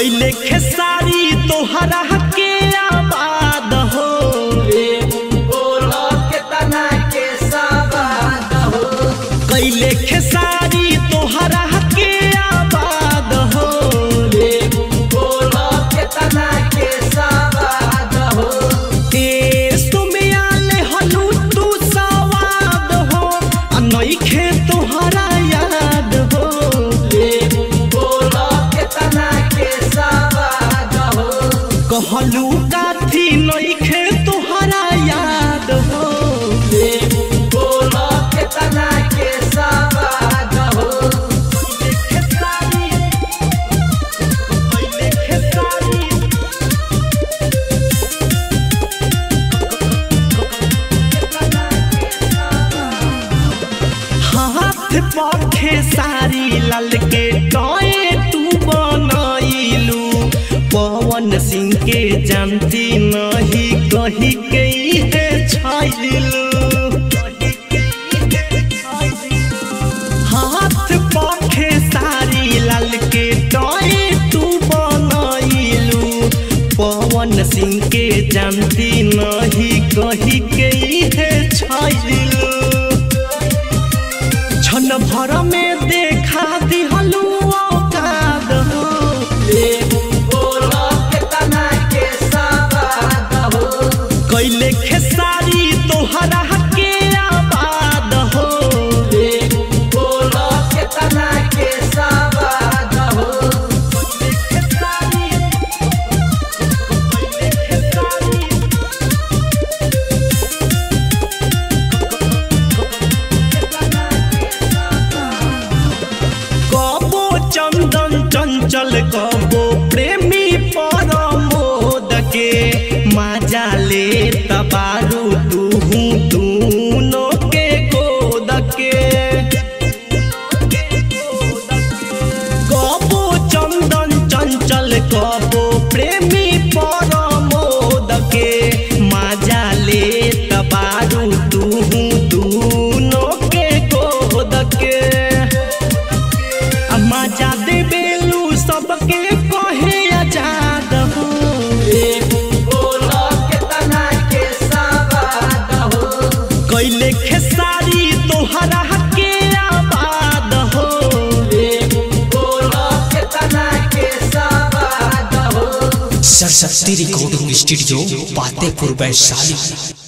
कैले खेसारी तोहरा के आबाद हो कैले खेसारी तोहरा के आबाद हो देश तुम्हें आले हलू तू सवाद हो आ नइखे तोहरा याद हो कहलू काथी नइखे तोहरा याद हो खेसारी कैले खेसारी हाथ पखे सारी लाल के टॉय तू बनैलू पवन सिंह के जानती नहीं कही के है छाइलू हाथ पखे सारी लाल के टॉय तू बनैलू पवन सिंह के जानती नहीं कही के है छाइलू क्षण भर में देखा दिहलू औकाद हो कैले खेसारी तोहरा के आबाद हो खेसारी कैले खेसारी कबो चंदन चंचल कबो प्रेमी परमोद के मजा ले तबारू तूहू दूनो के गोद के कबो चंदन चंचल कबो प्रेमी परमोद के मजा ले तबारू तूहू दूनो के गोद के मजा दे बेलू सबके कहे आजाद हो कैले खेसारी तोहरा के आबाद हो सरस्वती रिकॉर्डिंग स्टूडियो पातेपुर वैशाली